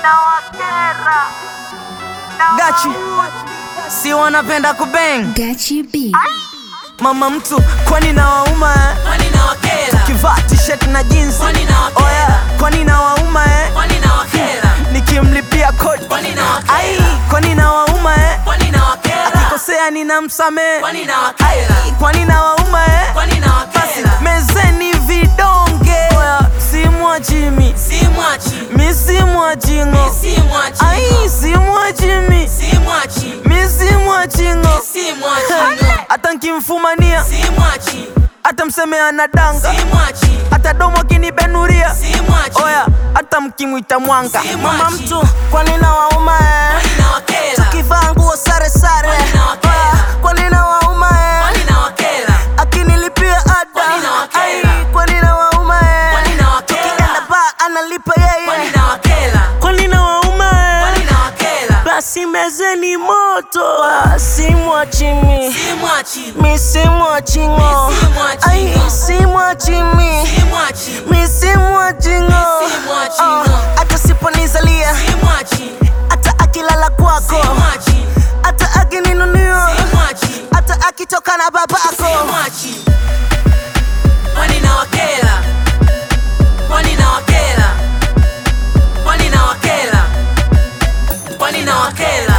nawakera Gachi si wanapenda kubeng Gachi B. mama mtu kwani na wauma eh? Kwani nawakera? kivaa t-shirt na jeans Kwani nawakera? oya kwani na wauma eh? Kwani nawakera? nikimlipia kodi Kwani nawakera? ai kwani na wauma eh? Kwani nawakera? akikosea ninamsamehe Kwani nawakera? kwani na wauma eh? Kwani nawakera? mezeni vidonge oya simwachimi Simwachi. mi simwachingo Simwachi. ai simwachimi Simwachi. mi simwachingo Simwachi. hata nkimfumania Simwachi. hata mseme anadanga Simwachi. hata domo akinibenuria Simwachi. oya hata mkimwita mwanga Si mama mwachi. mtu kwani na wauma eh? Kwani nawakera? tukivaa nguo sare sare Kwani nawakera? Oya, kwani na wauma eh? Kwani nawakera? akinilipia ada Kwani nawakera? Ai, kwani na wauma eh? Kwani nawakera? tukienda ba analipa Kwani yeye nawakera? kwani na wauma eh? Kwani nawakera? basi mezeni moto Ah, simwachimi Simwachi. mi simwachingo Mi simwachingo. ai simwachimi Simwachi. mi simwachingo Mi simwachingo. hata siponizalia Simwachi. hata akilala kwako Simwachi. hata akininunio Simwachi. hata akitoka na babako Simwachi. Kwani nawakera? Kwani nawakera? Kwani nawakera? Kwani nawakera?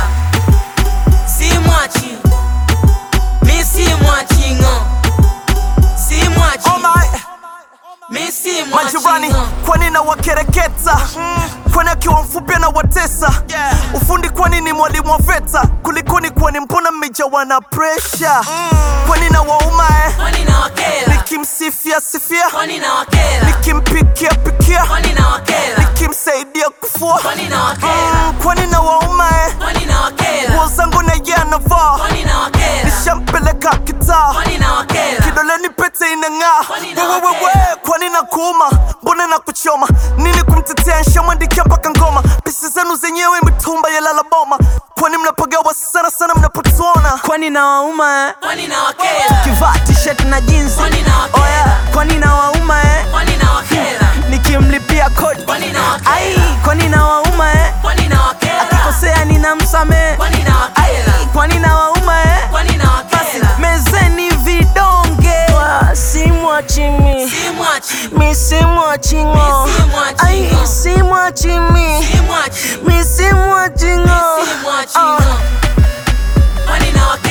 Simwachi. Mi simwachi ng'o. Simwachi. Oh my, Mi simwachi majirani ng'o. kwani na wakereketa kwani akiwa mfupi na watesa ufundi kwani ni mwalimu wa veta kulikoni kwani mbona mmejawa na presha kwani na wauma eh? Kwani nawakera? nikimsifia sifia Kwani nawakera? nikimpikia pikia Kwani nawakera? nikimsaidia kufua Kwani nawakera? Mm, kwani na wauma eh? Kwani nawakera? nguo zangu na ye anavaa Kwani nawakera? nishampeleka kitaa Kwani nawakera? kidoleni pete inang'aa Kwani wewewewe nawakera? kwani na kuuma mbona na kuchoma nini kumtetea nshamwandikia mpaka ngoma pisi zenu zenyewe mitumba ya lalaboma kwani mnapagawa sana sana mnapotuona kwani na wauma eh? Kwani nawakera? kivaa t-shirt na jeans Kwani nawakera? oya kwani na wauma eh? Kwani nawakera? nikimlipia kodi Kwani nawakera? ai kwani na wauma eh? Kwani nawakera? akikosea ninamsamehe Kwani nawakera? kwani na wauma eh? Kwani nawakera? mezeni vidonge simwachimi Simwachi. mi simwachingo Mi simwachingo. ai simwachimi Simwachi. mi simwachingo Simwachi ng'o. Kwani nawakera?